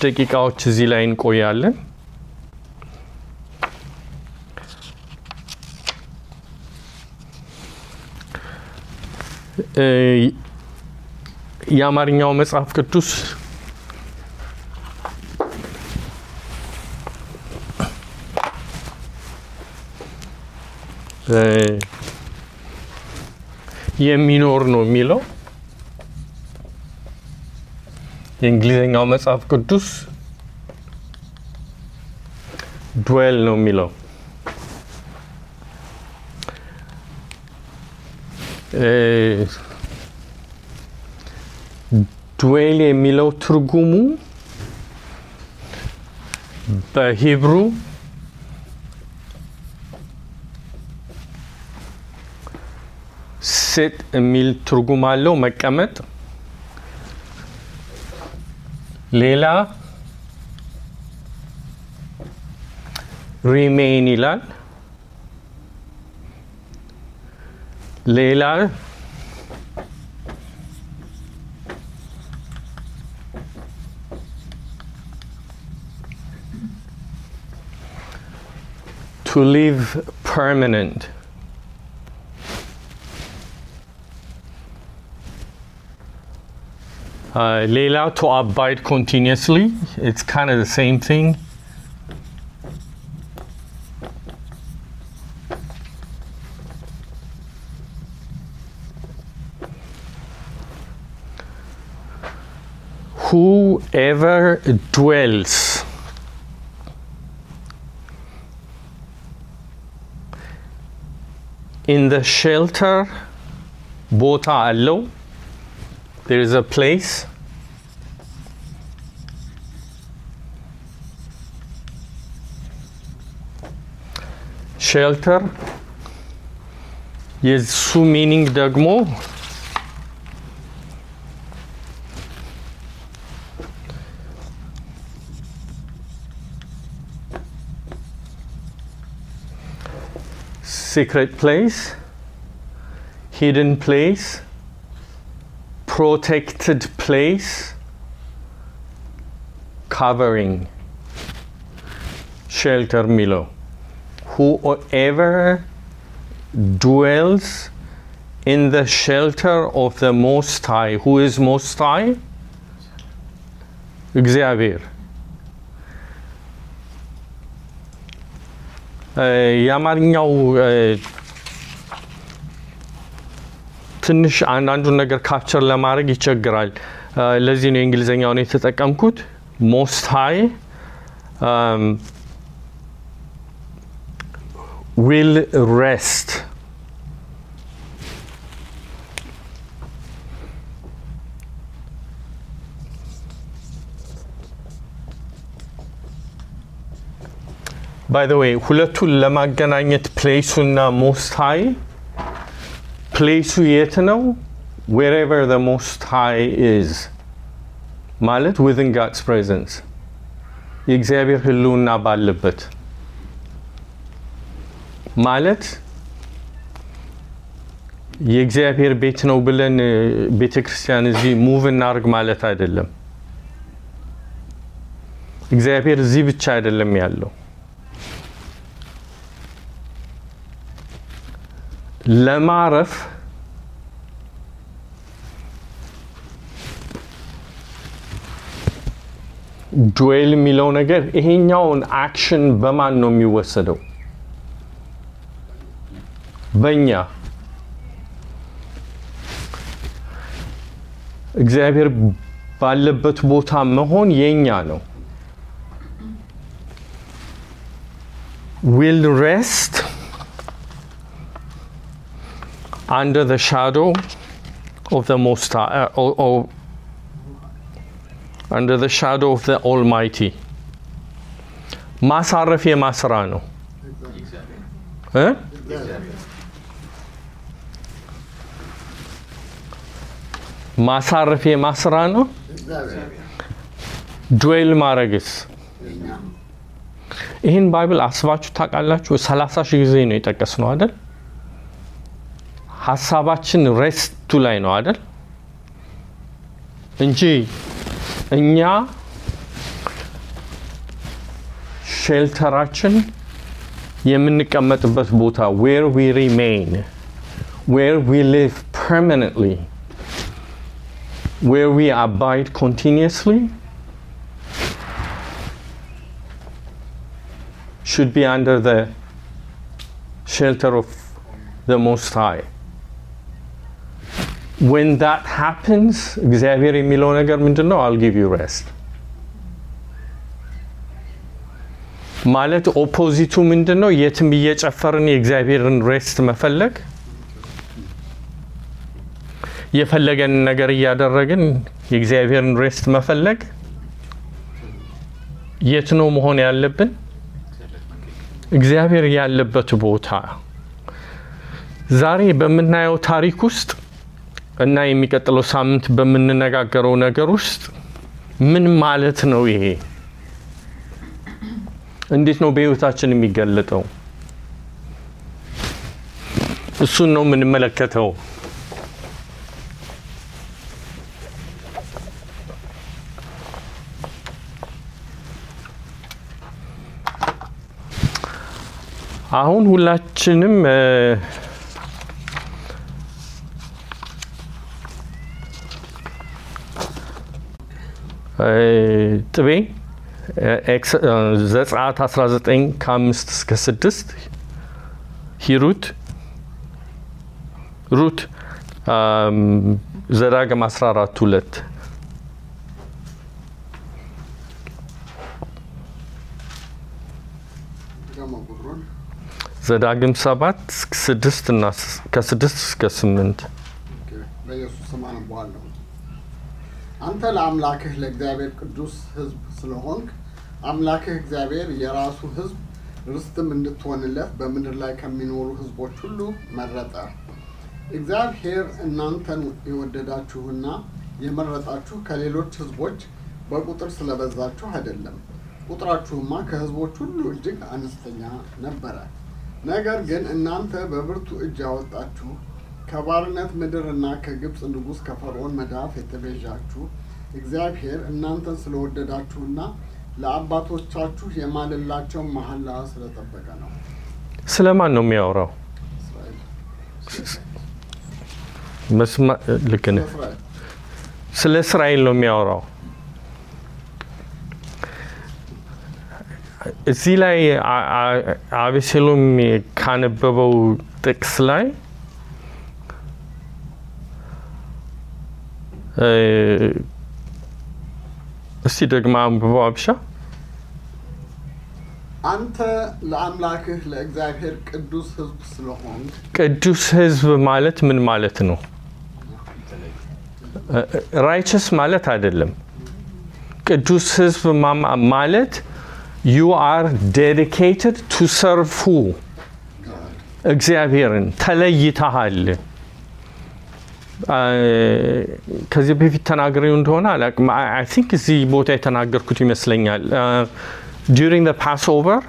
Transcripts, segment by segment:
ደቂቃዎች እዚህ ላይ እንቆያለን። እ የአማርኛው መጽሐፍ ቅዱስ እ የሚኖር ነው የሚለው የእንግሊዝኛው መጽሐፍ ቅዱስ ድዌል ነው የሚለው። ድዌል የሚለው ትርጉሙ በሂብሩ ስጥ የሚል ትርጉም አለው፣ መቀመጥ። ሌላ ሪሜይን ይላል። ሌላ to live permanent Uh, ሌላ to abide continuously it's kind of the same thing whoever dwells in the shelter ቦታ አለው there is a place ሼልተር የሱ ሚኒንግ ደግሞ ሲክሬት ፕሌስ ሂድን ፕሌስ protected place covering shelter milo whoever dwells in the shelter of the most high who is most high እግዚአብሔር የአማርኛው ትንሽ አንዳንዱን ነገር ካፕቸር ለማድረግ ይቸግራል። ለዚህ ነው የእንግሊዝኛውን የተጠቀምኩት። ሞስት ሃይ ዊል ሬስት ባይ ዘ ዌይ ሁለቱን ለማገናኘት ፕሌሱና ሞስት ሃይ ፕሌሱ የት ነው? ዌሬቨር ዘ ሞስት ሃይ ኢዝ ማለት ዊዝን ጋድስ ፕሬዘንስ የእግዚአብሔር ሕልውና ባለበት ማለት የእግዚአብሔር ቤት ነው ብለን ቤተ ክርስቲያን እዚህ ሙቭ እናርግ ማለት አይደለም። እግዚአብሔር እዚህ ብቻ አይደለም ያለው ለማረፍ ዱዌል የሚለው ነገር ይሄኛውን አክሽን በማን ነው የሚወሰደው? በእኛ እግዚአብሔር ባለበት ቦታ መሆን የኛ ነው። ዊል ሬስት under the shadow of the Most High, uh, or, or under the shadow of the Almighty. ማሳረፍ የማስራ ነው እ ማሳረፍ የማስራ ነው። ዱዌል ማድረግስ ይህን ባይብል አስባችሁ ታውቃላችሁ? ሰላሳ ሺህ ጊዜ ነው የጠቀስ ነው አይደል? ሀሳባችን ሬስቱ ላይ ነው አይደል እንጂ እኛ ሼልተራችን የምንቀመጥበት ቦታ ዌር ዊ ሪሜይን ዌር ዊ ሊቭ ፐርማነንትሊ ዌር ዊ አባይድ ኮንቲኒየስሊ should be under the shelter of the Most High. When that happens, እግዚአብሔር የሚለው ነገር ምንድን ነው? I'll give you rest. ማለት ኦፖዚቱ ምንድን ነው? የትም እየጨፈርን የእግዚአብሔርን ሬስት መፈለግ፣ የፈለገንን ነገር እያደረግን የእግዚአብሔርን ሬስት መፈለግ። የት ነው መሆን ያለብን? እግዚአብሔር ያለበት ቦታ ዛሬ በምናየው ታሪክ ውስጥ እና የሚቀጥለው ሳምንት በምንነጋገረው ነገር ውስጥ ምን ማለት ነው? ይሄ እንዴት ነው በሕይወታችን የሚገለጠው? እሱን ነው የምንመለከተው። አሁን ሁላችንም ጥቤ ዘጸአት 19 ከአምስት እስከ ስድስት ሂሩት ሩት ዘዳግም 14 ሁለት ዘዳግም ሰባት ስድስት እና ከስድስት እስከ ስምንት በኢየሱስ ስም አነባዋለሁ። አንተ ለአምላክህ ለእግዚአብሔር ቅዱስ ሕዝብ ስለሆንክ አምላክህ እግዚአብሔር የራሱ ሕዝብ ርስትም እንድትሆንለት በምድር ላይ ከሚኖሩ ሕዝቦች ሁሉ መረጠ። እግዚአብሔር እናንተን የወደዳችሁና የመረጣችሁ ከሌሎች ሕዝቦች በቁጥር ስለበዛችሁ አይደለም። ቁጥራችሁማ ከሕዝቦች ሁሉ እጅግ አነስተኛ ነበረ። ነገር ግን እናንተ በብርቱ እጅ ያወጣችሁ ከባርነት ምድርና ከግብፅ ንጉሥ ከፈርዖን መዳፍ የተቤዣችሁ እግዚአብሔር እናንተን ስለወደዳችሁና ለአባቶቻችሁ የማልላቸውን መሐላ ስለጠበቀ ነው። ስለ ማን ነው የሚያወራው? እስራኤል መስማ ልክ ነህ። እስራኤል ስለ እስራኤል ነው የሚያወራው። እዚህ ላይ አ- አ- አቤሴሎም ካነበበው ጥቅስ ላይ እ፣ እስቲ ደግማ አንብበው አብሻ። አንተ ለአምላክህ ለእግዚአብሔር ቅዱስ ሕዝብ ስለሆንክ ቅዱስ ሕዝብ ማለት ምን ማለት ነው? ራይቸስ ማለት አይደለም። ቅዱስ ሕዝብ ማማ- ማለት ዩ አር ዴዲኬትድ ቱ ሰርቭ ሁ እግዚአብሔርን ተለይተሃል። አ፣ ከዚህ በፊት ተናግሬው እንደሆነ አላውቅም። አይ ቲንክ እዚህ ቦታ የተናገርኩት ይመስለኛል። ዲሪንግ ፓስ ኦቨር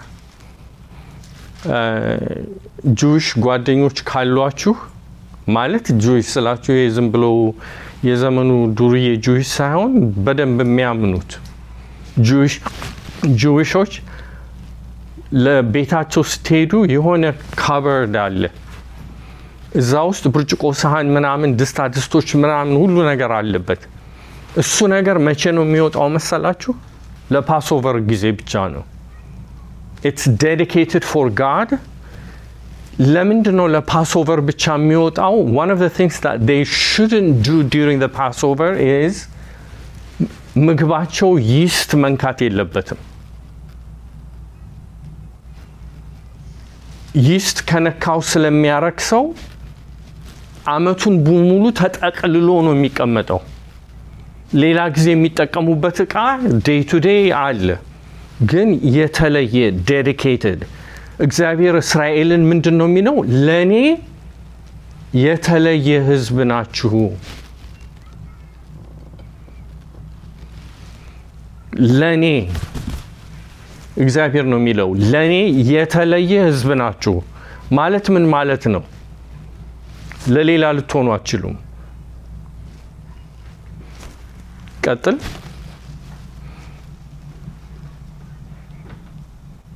ጁዊሽ ጓደኞች ካሏችሁ ማለት ጁዊሽ ስላችሁ ይሄ ዝም ብሎ የዘመኑ ዱርዬ ጁዊሽ ሳይሆን በደንብ የሚያምኑት ጁዊሽ ጁዊሾች ለቤታቸው ስትሄዱ የሆነ ካበርድ አለ። እዛ ውስጥ ብርጭቆ፣ ሳህን፣ ምናምን ድስታ ድስቶች ምናምን ሁሉ ነገር አለበት። እሱ ነገር መቼ ነው የሚወጣው መሰላችሁ? ለፓስኦቨር ጊዜ ብቻ ነው። ኢትስ ዴዲኬትድ ፎር ጋድ። ለምንድን ነው ለፓስኦቨር ብቻ የሚወጣው? ዋን ኦፍ ዘ ቲንግስ ዛት ዴይ ሹድንት ዱ ዱሪንግ ዘ ፓስኦቨር ኢዝ ምግባቸው ይስት መንካት የለበትም። ይስት ከነካው ስለሚያረክ ሰው አመቱን በሙሉ ተጠቅልሎ ነው የሚቀመጠው። ሌላ ጊዜ የሚጠቀሙበት እቃ ዴይ ቱ ዴይ አለ፣ ግን የተለየ ዴዲኬትድ እግዚአብሔር እስራኤልን ምንድን ነው የሚለው? ለእኔ የተለየ ሕዝብ ናችሁ። ለእኔ እግዚአብሔር ነው የሚለው ለእኔ የተለየ ሕዝብ ናችሁ ማለት ምን ማለት ነው? ለሌላ ልትሆኑ አትችሉም። ቀጥል።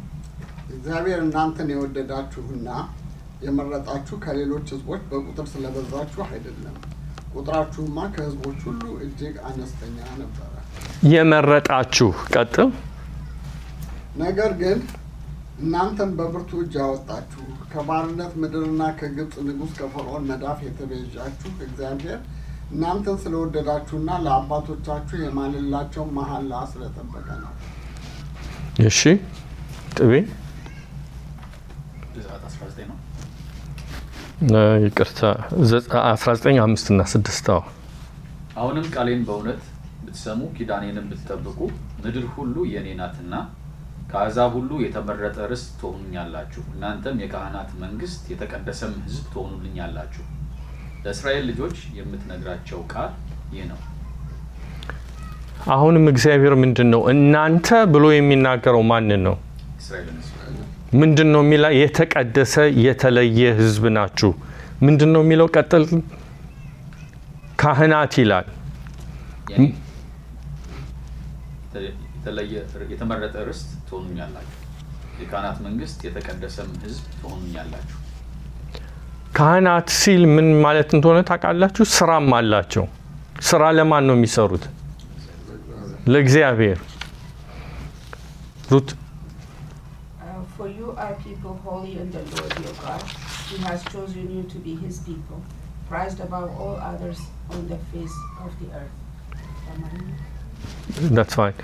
እግዚአብሔር እናንተን የወደዳችሁና የመረጣችሁ ከሌሎች ሕዝቦች በቁጥር ስለበዛችሁ አይደለም። ቁጥራችሁማ ከሕዝቦች ሁሉ እጅግ አነስተኛ ነበረ። የመረጣችሁ ቀጥል። ነገር ግን እናንተን በብርቱ እጅ አወጣችሁ፣ ከባርነት ምድርና ከግብፅ ንጉሥ ከፈርዖን መዳፍ የተቤዣችሁ እግዚአብሔር እናንተን ስለወደዳችሁና ለአባቶቻችሁ የማልላቸውን መሐላ ስለጠበቀ ነው። እሺ ጥቤ ዘጸአት 19 ነው። እ፣ ይቅርታ ዘ- 19 አምስት እና ስድስት አዎ አሁንም ቃሌን በእውነት ብትሰሙ ኪዳኔንም ብትጠብቁ ምድር ሁሉ የኔ ናትና ከአሕዛብ ሁሉ የተመረጠ ርስት ትሆኑኛላችሁ። እናንተም የካህናት መንግስት፣ የተቀደሰም ሕዝብ ትሆኑልኛላችሁ። ለእስራኤል ልጆች የምትነግራቸው ቃል ይህ ነው። አሁንም እግዚአብሔር ምንድን ነው እናንተ ብሎ የሚናገረው ማንን ነው? እስራኤልን ሕዝብ ምንድን ነው የሚላ የተቀደሰ የተለየ ህዝብ ናችሁ። ምንድን ነው የሚለው? ቀጥል ካህናት ይላል። የኔ የተለየ የተመረጠ ርስት ትሆኑኛላችሁ። የካህናት መንግስት፣ የተቀደሰም ሕዝብ ትሆኑኛላችሁ። ካህናት ሲል ምን ማለት እንደሆነ ታውቃላችሁ? ስራም አላቸው። ስራ ለማን ነው የሚሰሩት? ለእግዚአብሔር። ሩት Uh, for you are people holy in the Lord your God. He has chosen you to be his people, prized above all others on the face of the earth. that's fine.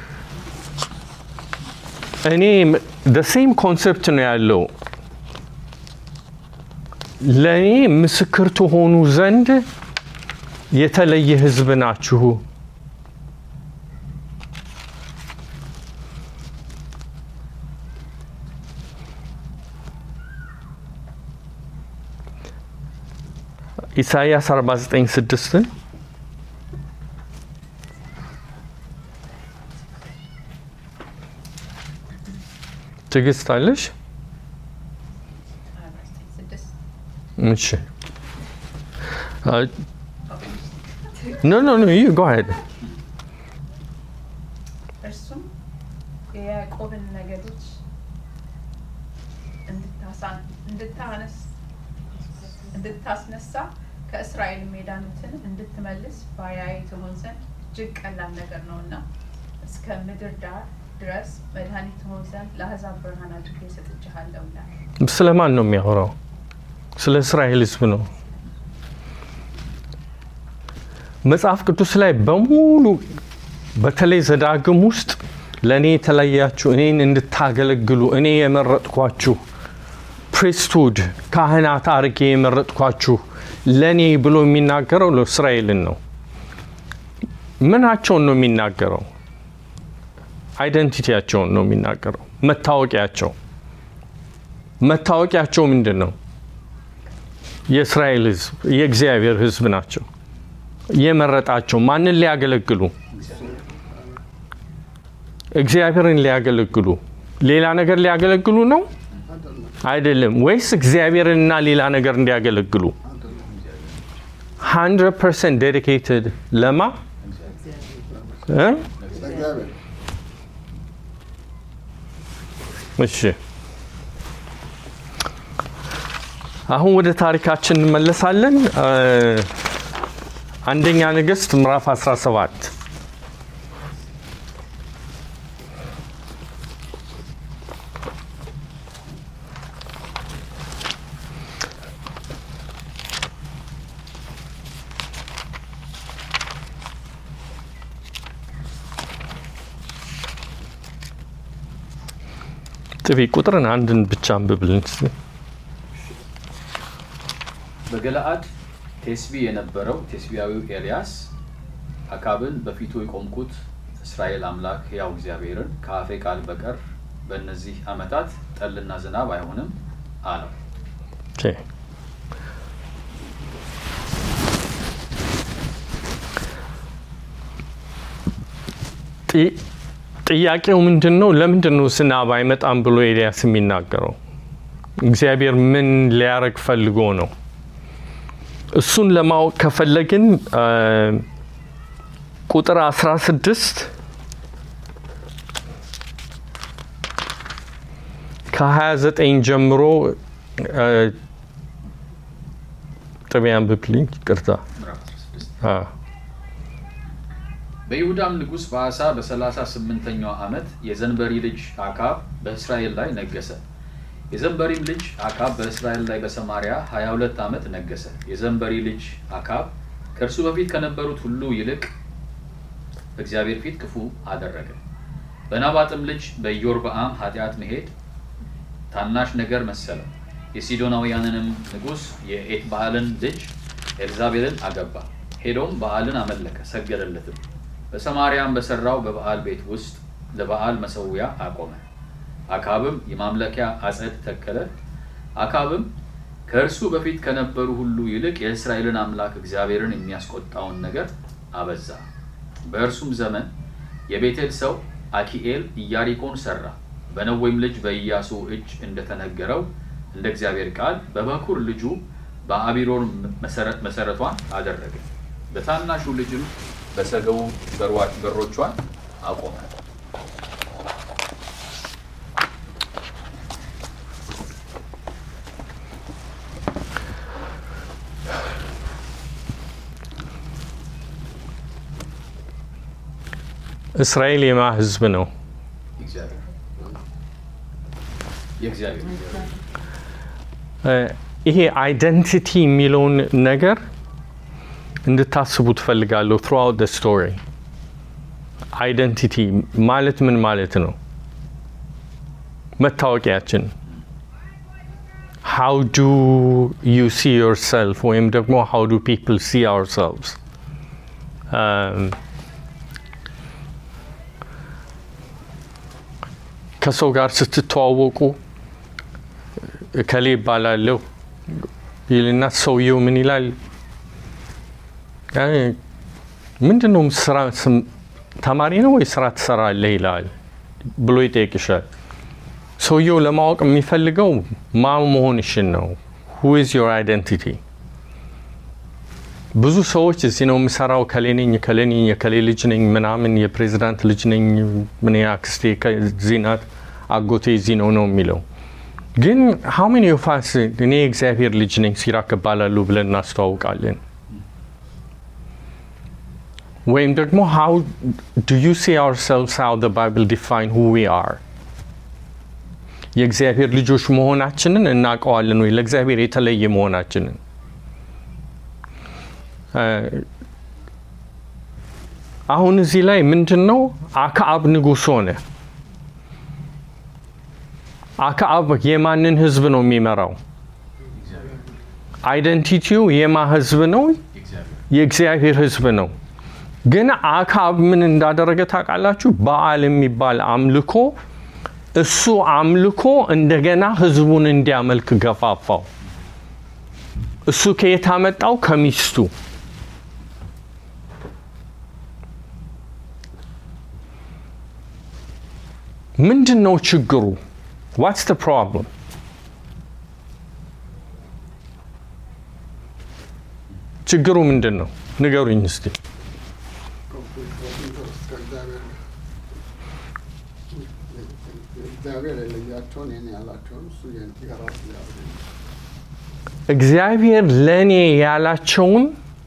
እኔ the same ኮንሰፕት ነው ያለው። ለእኔ ምስክር ትሆኑ ዘንድ የተለየ ህዝብ ናችሁ። ኢሳይያስ 49 ስድስትን ትዕግስት አለሽ? እሺ ኖ ኖ ኖ ዩ ጎ አሄድ እርሱም የያዕቆብን ነገዶች እንድታሳ- እንድታነስ እንድታስነሳ ከእስራኤል የዳኑትን እንድትመልስ ባሪያዬ ትሆን ዘንድ እጅግ ቀላል ነገር ነውና እስከ ምድር ዳር ድረስ መድኃኒት ትሆን ዘንድ ለአሕዛብ ብርሃን አድርጌ ሰጥቼሃለሁ ይላል። ስለ ማን ነው የሚያወራው? ስለ እስራኤል ህዝብ ነው። መጽሐፍ ቅዱስ ላይ በሙሉ በተለይ ዘዳግም ውስጥ ለእኔ የተለያችሁ እኔን እንድታገለግሉ እኔ የመረጥኳችሁ ፕሪስትሁድ ካህናት አርጌ የመረጥኳችሁ ለእኔ ብሎ የሚናገረው ለእስራኤልን ነው። ምናቸውን ነው የሚናገረው? አይደንቲቲያቸውን ነው የሚናገረው። መታወቂያቸው መታወቂያቸው ምንድን ነው? የእስራኤል ህዝብ የእግዚአብሔር ህዝብ ናቸው። የመረጣቸው ማንን ሊያገለግሉ? እግዚአብሔርን ሊያገለግሉ። ሌላ ነገር ሊያገለግሉ ነው አይደለም አይደለም? ወይስ እግዚአብሔርንና ሌላ ነገር እንዲያገለግሉ? አይደለም 100 ፐርሰንት ዴዲኬትድ ለማ እ? ለእግዚአብሔር እሺ አሁን ወደ ታሪካችን እንመለሳለን። እ፣ አንደኛ ነገሥት ምዕራፍ 17 ጥቢ ቁጥርን አንድን ብቻ አንብብልን እስኪ። በገለአድ ቴስቢ የነበረው ቴስቢያዊው ኤልያስ አካብን በፊቱ የቆምኩት እስራኤል አምላክ ሕያው እግዚአብሔርን ከአፌ ቃል በቀር በእነዚህ ዓመታት ጠልና ዝናብ አይሆንም አለው። ኦኬ። ጢ- ጥያቄው ምንድን ነው? ለምንድን ነው ዝናብ አይመጣም ብሎ ኤልያስ የሚናገረው? እግዚአብሔር ምን ሊያረግ ፈልጎ ነው? እሱን ለማወቅ ከፈለግን አ፣ ቁጥር 16 ከ29 ጀምሮ እ፣ ጥቢያን ብክልኝ ይቅርታ ምዕራፍ 16 አ፣ በይሁዳም ንጉሥ በአሳ በሰላሳ ስምንተኛው ዓመት የዘንበሪ ልጅ አካብ በእስራኤል ላይ ነገሰ። የዘንበሪም ልጅ አካብ በእስራኤል ላይ በሰማርያ 22 ዓመት ነገሰ። የዘንበሪ ልጅ አካብ ከእርሱ በፊት ከነበሩት ሁሉ ይልቅ በእግዚአብሔር ፊት ክፉ አደረገ። በናባጥም ልጅ በኢዮርብዓም ኃጢአት መሄድ ታናሽ ነገር መሰለው። የሲዶናውያንንም ንጉሥ የኤትባአልን ልጅ ኤልዛቤልን አገባ። ሄዶም በዓልን አመለከ፣ ሰገደለትም። በሰማርያም በሠራው በበዓል ቤት ውስጥ ለበዓል መሠዊያ አቆመ። አካብም የማምለኪያ አጸድ ተከለ። አካብም ከእርሱ በፊት ከነበሩ ሁሉ ይልቅ የእስራኤልን አምላክ እግዚአብሔርን የሚያስቆጣውን ነገር አበዛ። በእርሱም ዘመን የቤቴል ሰው አኪኤል ኢያሪኮን ሰራ። በነዌም ልጅ በኢያሱ እጅ እንደተነገረው እንደ እግዚአብሔር ቃል በበኩር ልጁ በአቢሮን መሰረት መሰረቷን አደረገ። በታናሹ ልጅም በሰገቡ በሯ- በሮቿን አቆመ። እስራኤል የማ ህዝብ ነው? እግዚአብሔር የእግዚአብሔር እ፣ ይሄ አይደንቲቲ የሚለውን ነገር እንድታስቡ ትፈልጋለሁ። ትሩአውት ደ ስቶሪ አይደንቲቲ ማለት ምን ማለት ነው? መታወቂያችን ሃው ዱ ዩ ሲ ዮርሰልፍ ወይም ደግሞ ሃው ዱ ፒፕል ሲ አውርሰልቭስ ከሰው ጋር ስትተዋወቁ እከሌ ይባላለሁ ይልና ሰውየው ምን ይላል? አይ፣ ምንድን ነው ስራ ስም- ተማሪ ነው ወይ ስራ ትሰራለህ ይላል ብሎ ይጠይቅሻል። ሰውየው ለማወቅ የሚፈልገው ማ መሆንሽን ነው። ሁ ኢዝ ዮር አይደንቲቲ። ብዙ ሰዎች እዚህ ነው የምሰራው፣ ከሌ ነኝ፣ ከሌ ነኝ፣ የከሌ ልጅ ነኝ፣ ምናምን የፕሬዚዳንት ልጅ ነኝ፣ ምን አክስቴ ከዚህ ናት፣ አጎቴ እዚህ ነው ነው የሚለው ግን ሀው ሜኒ ኦፍ አስ እኔ የእግዚአብሔር ልጅ ነኝ ሲራክ እባላለሁ ብለን እናስተዋውቃለን? ወይም ደግሞ ሃው ዱ ዩ ሲ አውርሰልቭስ ሃው ዘ ባይብል ዲፋይን ሁ ዊ አር የእግዚአብሔር ልጆች መሆናችንን እናውቀዋለን ወይ? ለእግዚአብሔር የተለየ መሆናችንን እ፣ አሁን እዚህ ላይ ምንድን ነው አክዓብ ንጉሥ ሆነ። አክዓብ የማንን ህዝብ ነው የሚመራው? አይደንቲቲው የማ ህዝብ ነው? የእግዚአብሔር የእግዚአብሔር ህዝብ ነው። ግን አክዓብ ምን እንዳደረገ ታውቃላችሁ? በዓል የሚባል አምልኮ እሱ አምልኮ እንደገና ህዝቡን እንዲያመልክ ገፋፋው። እሱ ከየት አመጣው? ከሚስቱ ምንድን ነው ችግሩ? ዋትስ ተ ፕሮብለም? ችግሩ ምንድን ነው? ንገሩኝ እስቲ። እግዚአብሔር የለያቸውን የኔ ያላቸውን እሱ የራሱ እግዚአብሔር እግዚአብሔር ለእኔ ያላቸውን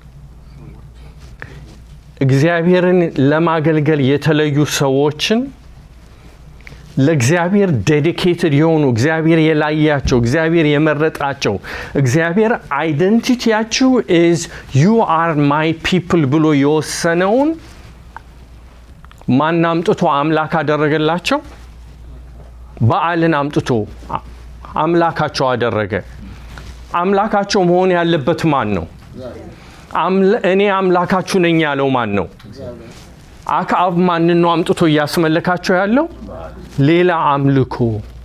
እግዚአብሔርን ለማገልገል የተለዩ ሰዎችን ለእግዚአብሔር ዴዲኬትድ የሆኑ እግዚአብሔር የላያቸው እግዚአብሔር የመረጣቸው እግዚአብሔር አይደንቲቲያችሁ ኢዝ ዩ አር ማይ ፒፕል ብሎ የወሰነውን ማን አምጥቶ አምላክ አደረገላቸው? በዓልን አምጥቶ አ- አምላካቸው አደረገ። አምላካቸው መሆን ያለበት ማን ነው? አምለ- እኔ አምላካችሁ ነኝ ያለው ማን ነው? አክዓብ ማንን ነው አምጥቶ እያስመለካቸው ያለው? ሌላ አምልኮ።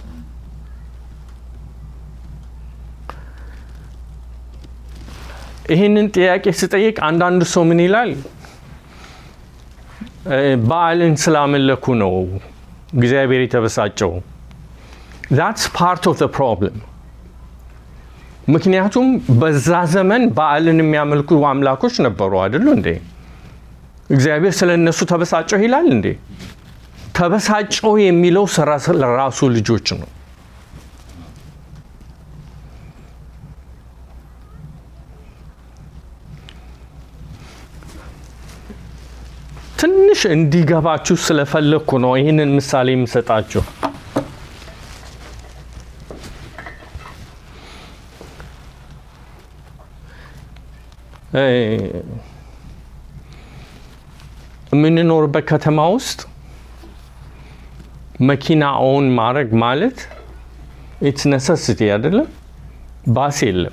ይህንን ጥያቄ ስጠይቅ አንዳንዱ ሰው ምን ይላል? እ፣ በዓልን ስላመለኩ ነው እግዚአብሔር የተበሳጨው። ዛትስ ፓርት ኦፍ ፕሮብለም። ምክንያቱም በዛ ዘመን በዓልን የሚያመልኩ አምላኮች ነበሩ አይደሉ እንዴ? እግዚአብሔር ስለ እነሱ ተበሳጨው ይላል እንዴ? ተበሳጨው የሚለው ስራ ለራሱ ልጆች ነው። ትንሽ እንዲገባችሁ ስለፈለግኩ ነው ይህንን ምሳሌ የምሰጣችሁ። እ፣ የምንኖርበት ከተማ ውስጥ መኪና ኦን ማድረግ ማለት ኢትስ ነሰሲቲ አይደለም። ባስ የለም።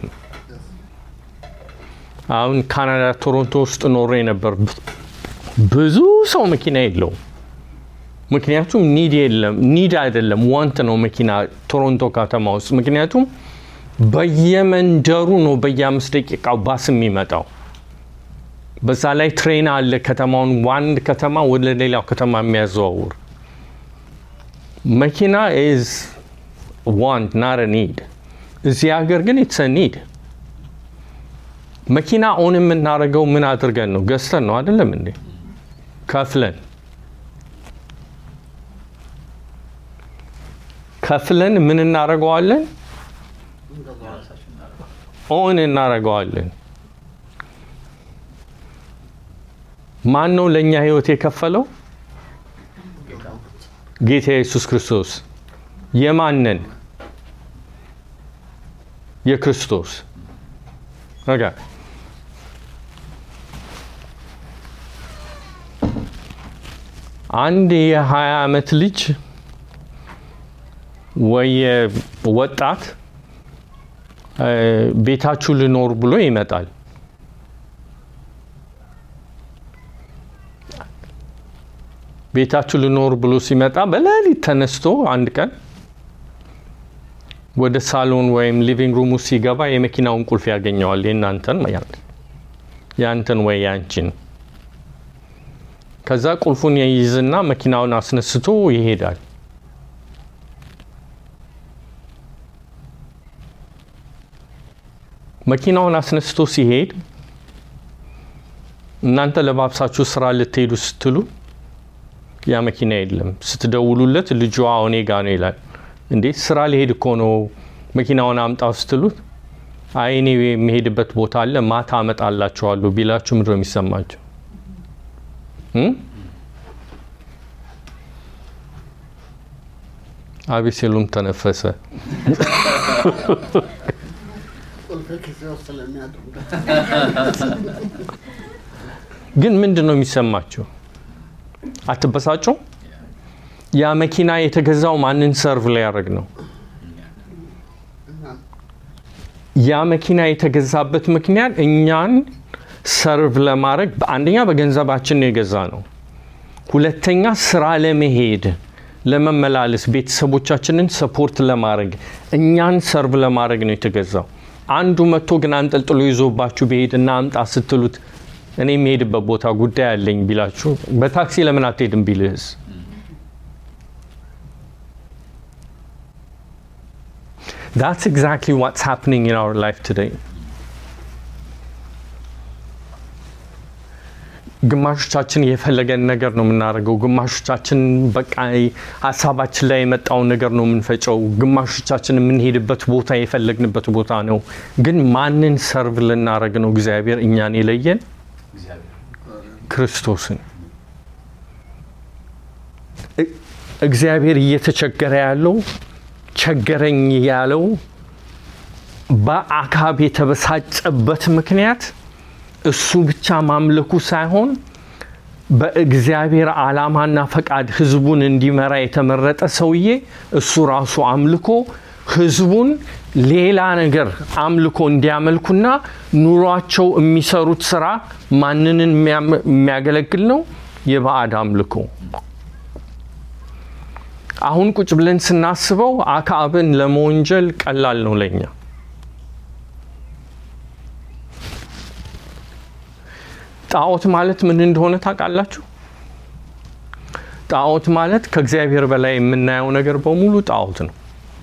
አሁን ካናዳ ቶሮንቶ ውስጥ ኖሬ ነበር። ብዙ ሰው መኪና የለውም። ምክንያቱም ኒድ የለም፣ ኒድ አይደለም ዋንት ነው መኪና ቶሮንቶ ከተማ ውስጥ። ምክንያቱም በየመንደሩ ነው በየአምስት ደቂቃው ባስ የሚመጣው። በዛ ላይ ትሬን አለ ከተማውን ዋንድ ከተማ ወደ ሌላው ከተማ የሚያዘዋውር መኪና ኢዝ ዋንት ናት ኒድ። እዚህ ሀገር ግን ኢትስ ኒድ። መኪና ኦን የምናደርገው ምን አድርገን ነው? ገዝተን ነው አይደለም እንዴ? ከፍለን ከፍለን ምን እናደርገዋለን? የራሳችን እናደርገዋለን። ኦን እናደርገዋለን። ማን ነው ለእኛ ህይወት የከፈለው? ጌታ ኢየሱስ ክርስቶስ። የማንን? የክርስቶስ። ኦኬ። አንድ የ20 ዓመት ልጅ ወይ ወጣት እ፣ ቤታችሁ ልኖር ብሎ ይመጣል። ቤታችሁ ልኖር ብሎ ሲመጣ በሌሊት ተነስቶ አንድ ቀን ወደ ሳሎን ወይም ሊቪንግ ሩም ውስጥ ሲገባ የመኪናውን ቁልፍ ያገኘዋል። የእናንተን ማለት ያንተን ወይ ያንቺን። ከዛ ቁልፉን ይይዝና መኪናውን አስነስቶ ይሄዳል። መኪናውን አስነስቶ ሲሄድ እናንተ ለባብሳችሁ ስራ ልትሄዱ ስትሉ ያ መኪና የለም። ስትደውሉለት ልጇ እኔ ጋ ነው ይላል። እንዴ ስራ ሊሄድ እኮ ነው መኪናውን አምጣው ስትሉት አይ እኔ የሚሄድበት ቦታ አለ ማታ አመጣላችኋለሁ ቢላችሁ ምንድን ነው የሚሰማቸው? እም? አቤሴሎም ተነፈሰ። ቁልፌ ኪሴ ውስጥ ስለሚያድር ግን ምንድን ነው የሚሰማቸው? አትበሳጩ? ያ መኪና የተገዛው ማንን ሰርቭ ሊያደርግ ነው? እና ያ መኪና የተገዛበት ምክንያት እኛን ሰርቭ ለማድረግ አንደኛ በገንዘባችን ነው የገዛ ነው። ሁለተኛ ስራ ለመሄድ ለመመላለስ፣ ቤተሰቦቻችንን ሰፖርት ለማድረግ እኛን ሰርቭ ለማድረግ ነው የተገዛው። አንዱ መጥቶ ግን አንጠልጥሎ ይዞባችሁ ብሄድ እና አምጣ ስትሉት እኔ የሚሄድበት ቦታ ጉዳይ አለኝ ቢላችሁ በታክሲ ለምን አትሄድም ቢልህስ? That's exactly what's happening in our life today. ግማሾቻችን የፈለገን ነገር ነው የምናደርገው። ግማሾቻችን በቃ ሀሳባችን ላይ የመጣውን ነገር ነው የምንፈጨው። ግማሾቻችን የምንሄድበት ቦታ የፈለግንበት ቦታ ነው። ግን ማንን ሰርቭ ልናደርግ ነው እግዚአብሔር እኛን የለየን? እግዚአብሔር ክርስቶስን። እ- እግዚአብሔር እየተቸገረ ያለው ቸገረኝ ያለው በአካብ የተበሳጨበት ምክንያት እሱ ብቻ ማምለኩ ሳይሆን በእግዚአብሔር ዓላማና ፈቃድ ህዝቡን እንዲመራ የተመረጠ ሰውዬ እሱ ራሱ አምልኮ ህዝቡን ሌላ ነገር አምልኮ እንዲያመልኩና ኑሯቸው የሚሰሩት ስራ ማንንን የሚያም- የሚያገለግል ነው? የባዕድ አምልኮ። አሁን ቁጭ ብለን ስናስበው አክዓብን ለመወንጀል ቀላል ነው ለኛ። ጣዖት ማለት ምን እንደሆነ ታውቃላችሁ? ጣዖት ማለት ከእግዚአብሔር በላይ የምናየው ነገር በሙሉ ጣዖት ነው።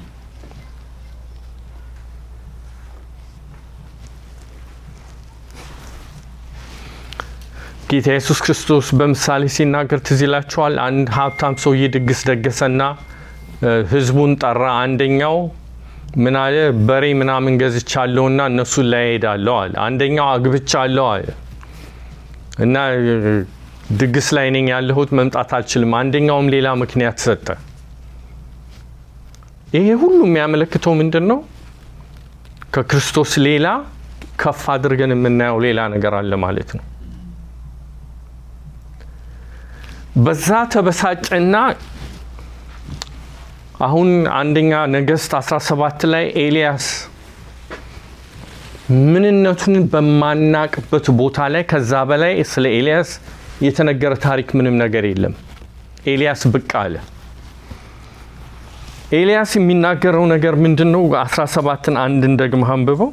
ጌታ ኢየሱስ ክርስቶስ በምሳሌ ሲናገር ትዝ ይላችኋል። አንድ ሀብታም ሰውዬ ድግስ ደገሰና እ፣ ህዝቡን ጠራ። አንደኛው ምን አለ? በሬ ምናምን ገዝቻለሁና እነሱን ላይ ሄዳለሁ አለ። አንደኛው አግብቻለሁ አለ እና እ፣ ድግስ ላይ ነኝ ያለሁት መምጣት አልችልም። አንደኛውም ሌላ ምክንያት ሰጠ። ይሄ ሁሉ የሚያመለክተው ምንድን ነው? ከክርስቶስ ሌላ ከፍ አድርገን የምናየው ሌላ ነገር አለ ማለት ነው። በዛ ተበሳጨና አሁን አንደኛ ነገሥት 17 ላይ ኤልያስ ምንነቱን በማናቅበት ቦታ ላይ ከዛ በላይ ስለ ኤልያስ የተነገረ ታሪክ ምንም ነገር የለም። ኤልያስ ብቅ አለ። ኤልያስ የሚናገረው ነገር ምንድን ነው? 17ን አንድን ደግመህ አንብበው።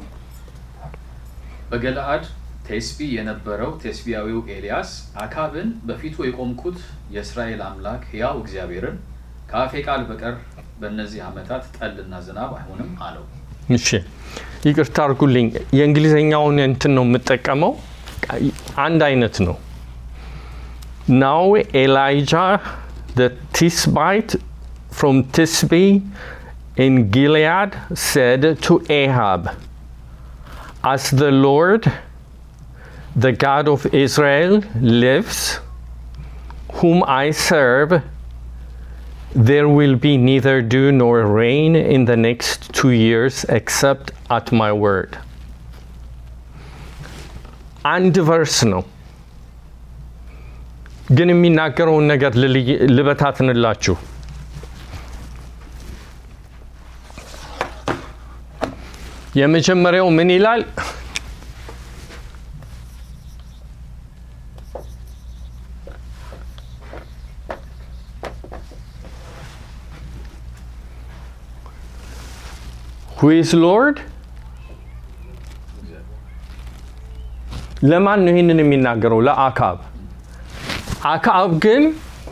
በገለአድ ቴስቢ የነበረው ቴስቢያዊው ኤልያስ አካብን በፊቱ የቆምኩት የእስራኤል አምላክ ሕያው እግዚአብሔርን ከአፌ ቃል በቀር በእነዚህ ዓመታት ጠልና ዝናብ አይሆንም አለው። እሺ ይቅርታ አድርጉልኝ፣ የእንግሊዝኛውን እንትን ነው የምጠቀመው። አንድ አይነት ነው። ናው ኤላይጃ the Tisbite from Tisbe in Gilead said to Ahab, As the Lord, the God of Israel, lives, whom I serve, there will be neither dew nor rain in the next two years except at my word. አንድ ቨርስ ነው ግን የሚናገረውን ነገር ልልይ- ልበታትንላችሁ። የመጀመሪያው ምን ይላል? who is Lord? ለማን ነው ይህንን የሚናገረው? ለአካብ። አካብ ግን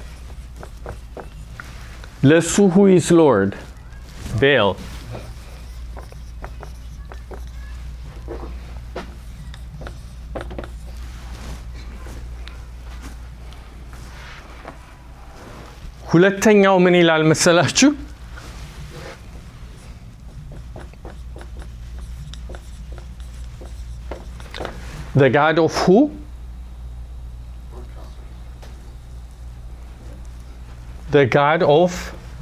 ለሱ who is Lord? ቤል ሁለተኛው ምን ይላል መሰላችሁ? The God of who? The God of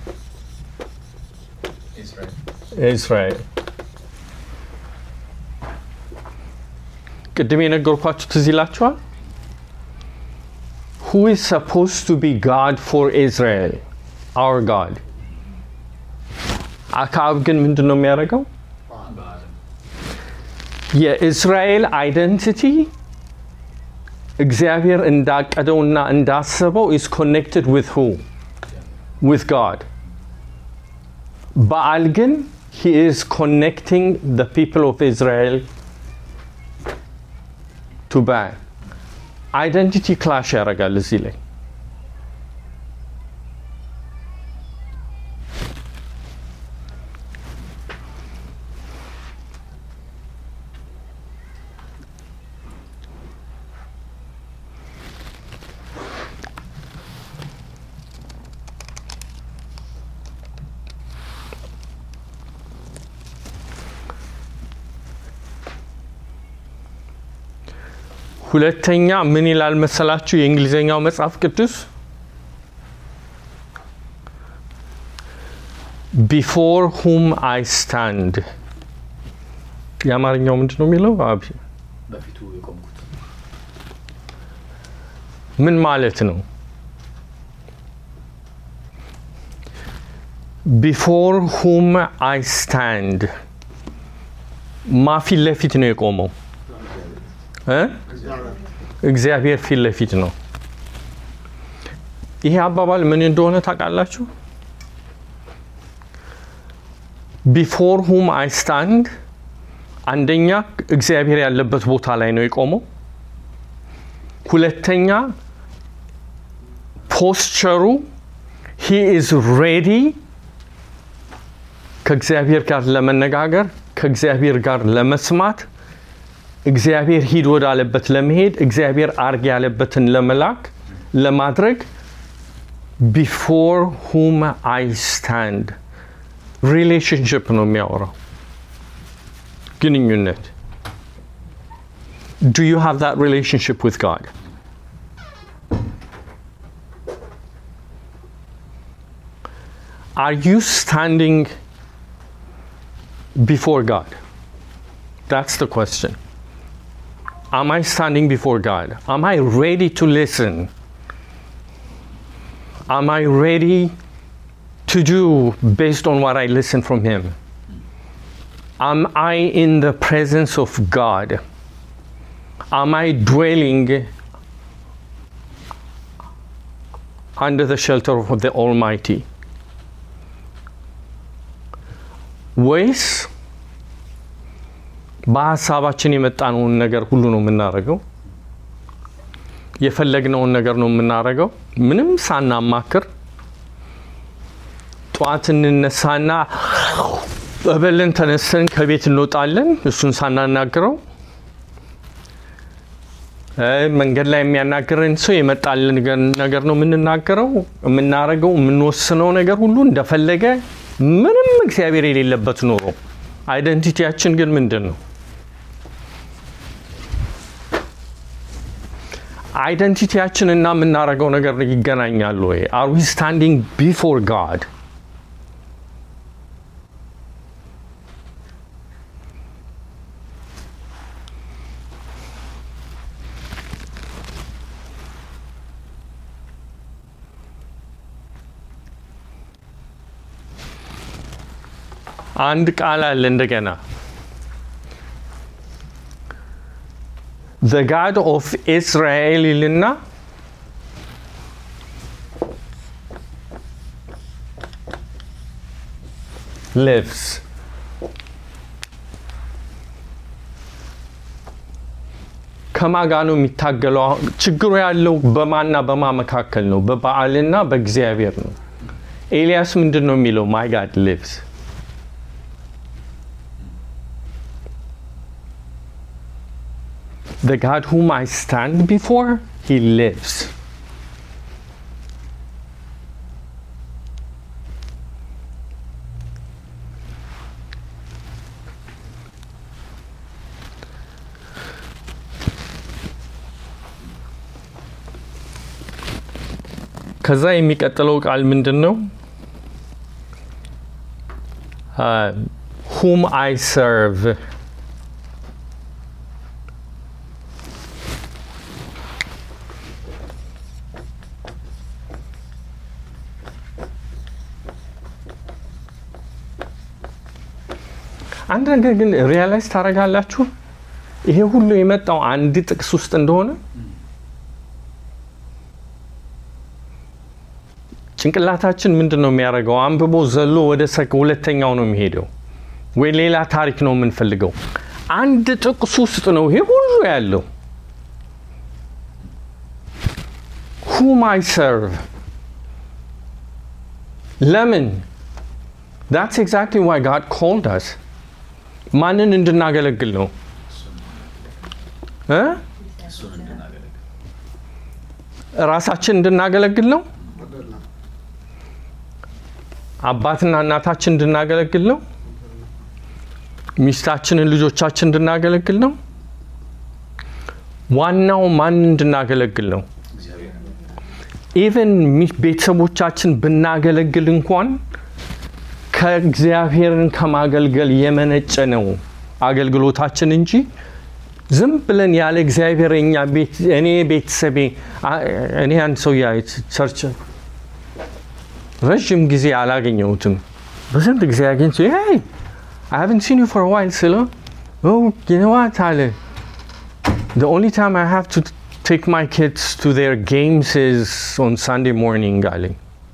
ኢስራኤል Israel. ቅድም የነገርኳችሁ ትዝ ይላችኋል? Who is supposed to be God for Israel? Our God. አክዓብ ግን ምንድን ነው የሚያደርገው? በዓለም የእስራኤል አይደንቲቲ እግዚአብሔር እንዳቀደውና እንዳሰበው is connected with who? With God. በዓል ግን he is connecting the people of Israel to Baal. አይደንቲቲ ክላሽ ያደርጋል እዚህ ላይ። ሁለተኛ ምን ይላል መሰላችሁ? የእንግሊዝኛው መጽሐፍ ቅዱስ ቢፎር ሁም አይ ስታንድ የአማርኛው ምንድን ነው የሚለው? አብ በፊቱ የቆምኩት ምን ማለት ነው? ቢፎር ሁም አይ ስታንድ ማ ፊት ለፊት ነው የቆመው እ? እግዚአብሔር ፊት ለፊት ነው። ይሄ አባባል ምን እንደሆነ ታውቃላችሁ? ቢፎር ሁም አይ ስታንድ አንደኛ እግዚአብሔር ያለበት ቦታ ላይ ነው የቆመው። ሁለተኛ ፖስቸሩ ሂ ኢዝ ሬዲ ከእግዚአብሔር ጋር ለመነጋገር ከእግዚአብሔር ጋር ለመስማት እግዚአብሔር ሂድ ወዳለበት ለመሄድ እግዚአብሔር አርግ ያለበትን ለመላክ ለማድረግ ቢፎር ሁም አይ ስታንድ ሪሌሽንሽፕ ነው የሚያወራው ግንኙነት ዱ ዩ ሃቭ ዛት ሪሌሽንሽፕ ዊዝ ጋድ Are you standing before God? That's the question. Am I standing before God? Am I ready to listen? Am I ready to do based on what I listen from Him? Am I in the presence of God? Am I dwelling under the shelter of the Almighty? ወይስ በሀሳባችን የመጣነውን ነገር ሁሉ ነው የምናደርገው? የፈለግነውን ነገር ነው የምናደርገው? ምንም ሳናማክር ጠዋት እንነሳና በበለን ተነስተን ከቤት እንወጣለን፣ እሱን ሳናናግረው እ መንገድ ላይ የሚያናግረን ሰው የመጣልን ነገር ነው የምንናገረው። የምናደርገው የምንወስነው ነገር ሁሉ እንደፈለገ ምንም እግዚአብሔር የሌለበት ኑሮ። አይደንቲቲያችን ግን ምንድን ነው? አይደንቲቲያችን እና የምናደርገው ነገር ይገናኛሉ ወይ? አር ዊ ስታንዲንግ ቢፎር ጋድ? አንድ ቃል አለ እንደገና the God of Israel ይልና lives ከማጋ ነው የሚታገለው? ችግሩ ያለው በማና በማ መካከል ነው? በበዓልና በእግዚአብሔር ነው። ኤልያስ ምንድን ነው የሚለው? ማይ ጋድ ሊቭስ the God whom I stand before, he lives. ከዛ የሚቀጥለው ቃል ምንድን ነው? ሁም አይ ሰርቭ አንድ ነገር ግን ሪያላይዝ ታደርጋላችሁ፣ ይሄ ሁሉ የመጣው አንድ ጥቅስ ውስጥ እንደሆነ ጭንቅላታችን ምንድን ነው የሚያደርገው? አንብቦ ዘሎ ወደ ሁለተኛው ነው የሚሄደው፣ ወይ ሌላ ታሪክ ነው የምንፈልገው። አንድ ጥቅስ ውስጥ ነው ይሄ ሁሉ ያለው። ሁም አይ ሰርቭ ለምን? ዳትስ ኤግዛክትሊ ዋይ ጋድ ኮልድ አስ ማንን እንድናገለግል ነው እ እሱን እንድናገለግል ራሳችን እንድናገለግል ነው። አይደለም አባትና እናታችን እንድናገለግል ነው። ሚስታችንን፣ ልጆቻችን እንድናገለግል ነው። ዋናው ማን እንድናገለግል ነው? እግዚአብሔር ኢቨን ቤተሰቦቻችን ብናገለግል እንኳን ከእግዚአብሔርን ከማገልገል የመነጨ ነው አገልግሎታችን እንጂ ዝም ብለን ያለ እግዚአብሔር እኛ ቤት እኔ ቤተሰቤ አ- እኔ አንድ ሰው ያ ቸርች ረዥም ጊዜ አላገኘሁትም። በስንት ጊዜ አግኝቼ ይ I haven't seen you for a while ስለው oh you know what አለ the only time I have to take my kids to their games is on Sunday morning አለኝ።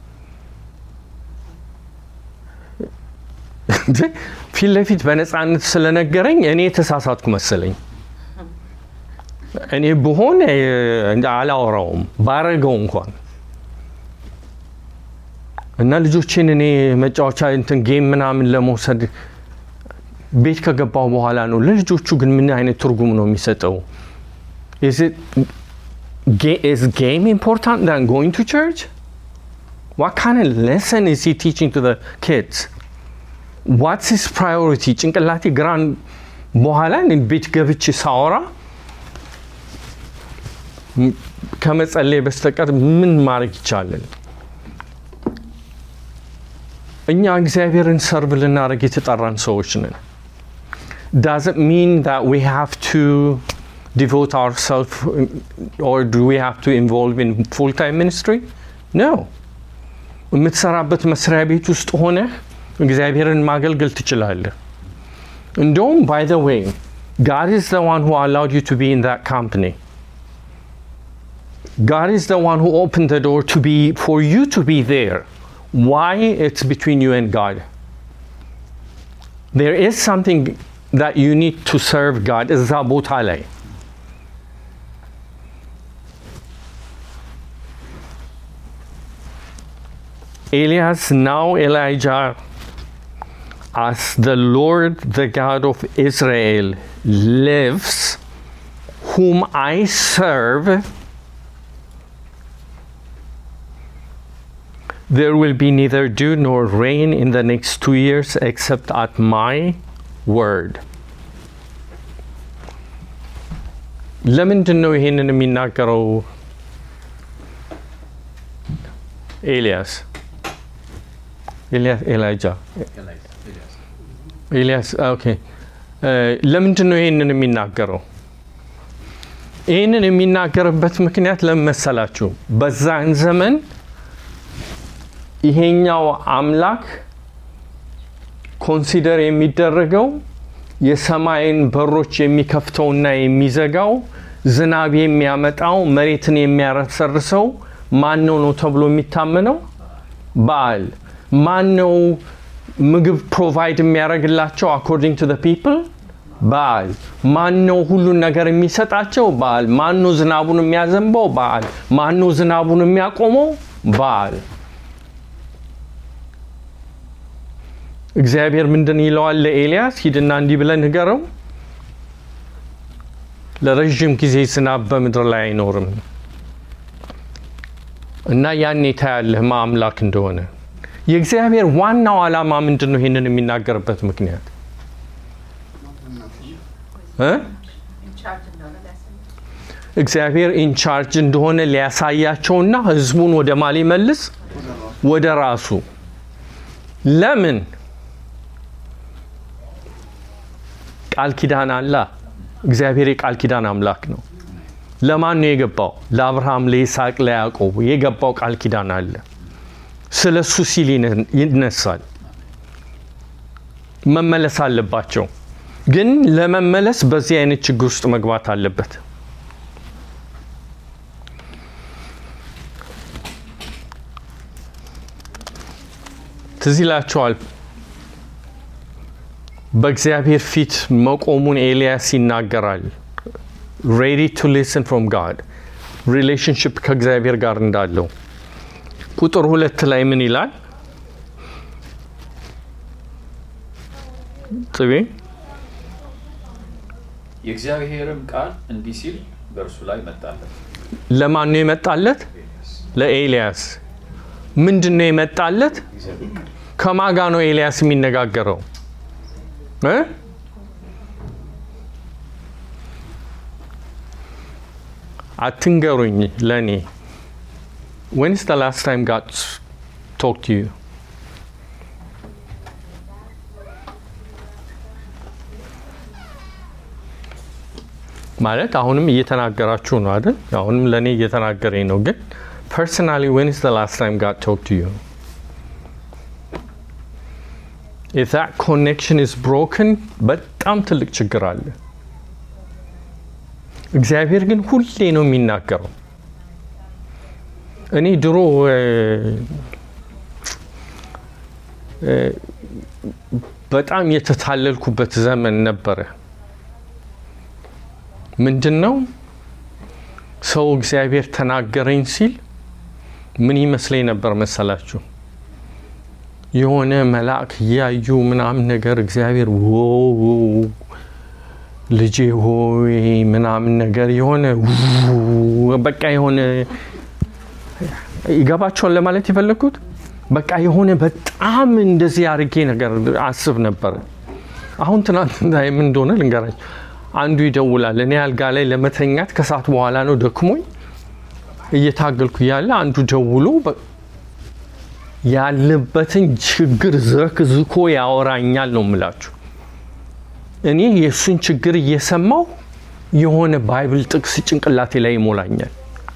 ፊት ለፊት በነፃነት ስለነገረኝ እኔ የተሳሳትኩ መሰለኝ። እኔ ብሆን እ፣ አላወራውም ባረገው እንኳን እና ልጆቼን እኔ መጫወቻ እንትን ጌም ምናምን ለመውሰድ ቤት ከገባው በኋላ ነው። ለልጆቹ ግን ምን አይነት ትርጉም ነው የሚሰጠው? Is it ga- is game important than going to church? What kind of lesson is he teaching to the kids? What's his priority? ጭንቅላቴ ግራን በኋላ እኔ ቤት ገብቼ ሳወራ ም- ከመጸለይ በስተቀር ምን ማድረግ ይቻላል? እኛ እግዚአብሔርን ሰርቭ ልናደርግ የተጠራን ሰዎች ነን። doesn't mean that we have to devote ourselves or do we have to involve in full-time ministry? No. የምትሰራበት መስሪያ ቤት ውስጥ ሆነ እግዚአብሔርን ማገልገል ትችላለህ። እንደውም by the way, God is the one who allowed you to be in that company. God is the one who opened the door to be for you to be there. Why? It's between you and God. There is something that you need to serve God. እዛ ቦታ ላይ Elias, now Elijah, as the Lord, the God of Israel, lives, whom I serve, there will be neither dew nor rain in the next two years except at my word. ለምንድን ነው ይሄንን የሚናገረው ኤልያስ ኤልያስ ኤላይጃ ኤልያስ ኦኬ ለምንድን ነው ይሄንን የሚናገረው ይህንን የሚናገርበት ምክንያት ለምን መሰላችሁ በዛን ዘመን ይሄኛው አምላክ ኮንሲደር የሚደረገው የሰማይን በሮች የሚከፍተውና የሚዘጋው ዝናብ የሚያመጣው መሬትን የሚያረሰርሰው ማን ነው ነው ተብሎ የሚታመነው በዓል ማን ነው ምግብ ፕሮቫይድ የሚያደርግላቸው አኮርዲንግ ቱ ፒፕል በዓል ማን ነው ሁሉን ነገር የሚሰጣቸው በዓል ማን ነው ዝናቡን የሚያዘንበው በዓል ማን ነው ዝናቡን የሚያቆመው በዓል እግዚአብሔር ምንድን ይለዋል ለኤልያስ ሂድና እንዲህ ብለን ንገረው ለረዥም ጊዜ ዝናብ በምድር ላይ አይኖርም እና ያኔ ታያለህ ማ አምላክ እንደሆነ የእግዚአብሔር ዋናው ዓላማ ምንድን ነው ይህንን የሚናገርበት ምክንያት እ ኢንቻርጅ እንደሆነ ሊያሳይ እግዚአብሔር ኢንቻርጅ እንደሆነ ሊያሳያቸውና ህዝቡን ወደ ማ ሊመልስ ወደ ራሱ ለምን ቃል ኪዳን አላ እግዚአብሔር የቃል ኪዳን አምላክ ነው ለማን ነው የገባው ለአብርሃም ለይስሐቅ ለያዕቆብ የገባው ቃል ኪዳን አለ ስለ እሱ ሲል ይነ- ይነሳል መመለስ አለባቸው ግን ለመመለስ በዚህ አይነት ችግር ውስጥ መግባት አለበት ትዝ ይላቸዋል በእግዚአብሔር ፊት መቆሙን ኤልያስ ይናገራል ሬዲ ቱ ሊስን ፍሮም ጋድ ሪሌሽንሽፕ ከእግዚአብሔር ጋር እንዳለው ቁጥር ሁለት ላይ ምን ይላል ጥቤ የእግዚአብሔርም ቃል እንዲህ ሲል በእርሱ ላይ መጣለት። ለማን ነው የመጣለት ለኤልያስ ምንድን ነው የመጣለት ከማጋ ነው ኤልያስ የሚነጋገረው እ? አትንገሩኝ ለእኔ ወንስ the last time God s- talked to you ማለት አሁንም እየተናገራችሁ ነው አይደል? አሁንም ለእኔ እየተናገረኝ ነው። ግን ፐርሰናሊ when is the last time God talked to you? If that connection is broken በጣም ትልቅ ችግር አለ። እግዚአብሔር ግን ሁሌ ነው የሚናገረው። እኔ ድሮ እ፣ እ፣ በጣም የተታለልኩበት ዘመን ነበረ። ምንድን ነው ሰው እግዚአብሔር ተናገረኝ ሲል ምን ይመስለኝ ነበር መሰላችሁ? የሆነ መልአክ እያዩ ምናምን ነገር እግዚአብሔር ዎ ልጄ ሆይ ምናምን ነገር የሆነ ው- በቃ የሆነ ይገባቸዋል ለማለት የፈለግኩት በቃ የሆነ በጣም እንደዚህ አድርጌ ነገር አስብ ነበር። አሁን ትናንትና ምን እንደሆነ ልንገራችሁ። አንዱ ይደውላል። እኔ አልጋ ላይ ለመተኛት ከሰዓት በኋላ ነው ደክሞኝ እየታገልኩ እያለ አንዱ ደውሎ በ- ያለበትን ችግር ዘርክዝኮ ያወራኛል ነው የምላችሁ። እኔ የእሱን ችግር እየሰማው የሆነ ባይብል ጥቅስ ጭንቅላቴ ላይ ይሞላኛል።